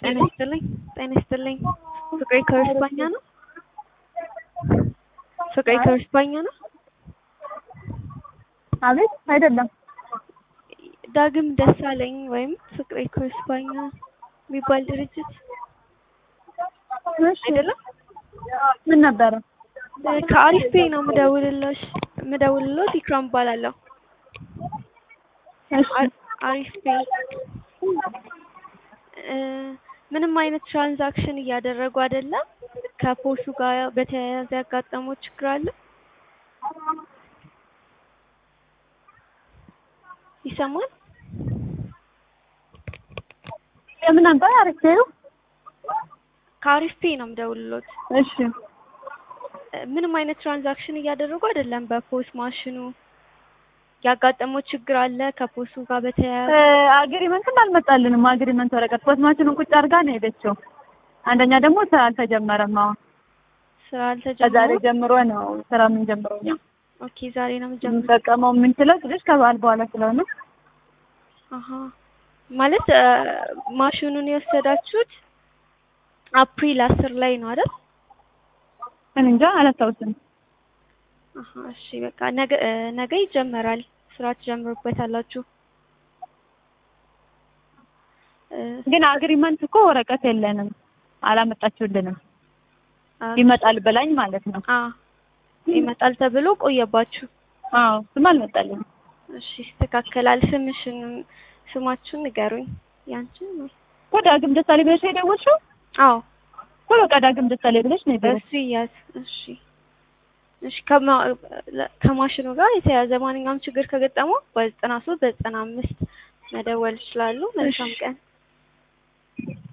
ጤና ይስጥልኝ ጤና ይስጥልኝ ፍቅሬ ከርስባኛ ነው ፍቅሬ ከርስባኛ ነው አቤት አይደለም ዳግም ደሳለኝ ወይም ፍቅሬ ከርስባኛ የሚባል ድርጅት እሺ አይደለም ምን ነበረ ከአሪፍ ፔ ነው ምደውልልሽ ምደውልሎት ኢክራም እባላለሁ እሺ አሪፍ ፔ እ ምንም አይነት ትራንዛክሽን እያደረጉ አይደለም ከፖሱ ጋር በተያያዘ ያጋጠመው ችግር አለ ይሰማል የምን ነበር አሪፍ ነው ከአሪፍ ፔ ነው ምደውልሎት እሺ ምንም አይነት ትራንዛክሽን እያደረጉ አይደለም በፖስ ማሽኑ ያጋጠመው ችግር አለ ከፖሱ ጋር በተያያዘ አግሪመንትም አልመጣልንም አግሪመንት ወረቀት ፖስማችንን ቁጭ አድርጋ ነው የሄደችው አንደኛ ደግሞ ስራ አልተጀመረም አሁን ስራ ከዛሬ አልተጀመረም ጀምሮ ነው ስራ የምንጀምረው እኛ ኦኬ ዛሬ ነው የምጀምረው የምንጠቀመው የምንችለው ትንሽ ከበዓል በኋላ ስለሆነ አሀ ማለት እ ማሽኑን የወሰዳችሁት አፕሪል አስር ላይ ነው አይደል እኔ እንጃ አላስታውስም አሀ እሺ በቃ ነገ እ ነገ ይጀመራል ስራ ትጀምሩበታላችሁ እ ግን አግሪመንት እኮ ወረቀት የለንም አላመጣችሁልንም አ ይመጣል ብላኝ ማለት ነው አ ይመጣል ተብሎ ቆየባችሁ አዎ ስም አልመጣልንም እሺ ይስተካከላል ስምሽን ስማችሁን ንገሩኝ ያንቺን ነው እኮ ዳግም ደሳሌ ብለሽ ነው የደወልሽው አዎ እኮ በቃ ዳግም ደሳሌ ብለሽ ነው የደወልሽው እሱ ይያዝ እሺ እሺ ከማ ከማሽኑ ጋር የተያያዘ ማንኛውም ችግር ከገጠመው በዘጠና ሶስት በዘጠና አምስት መደወል ይችላሉ መልካም ቀን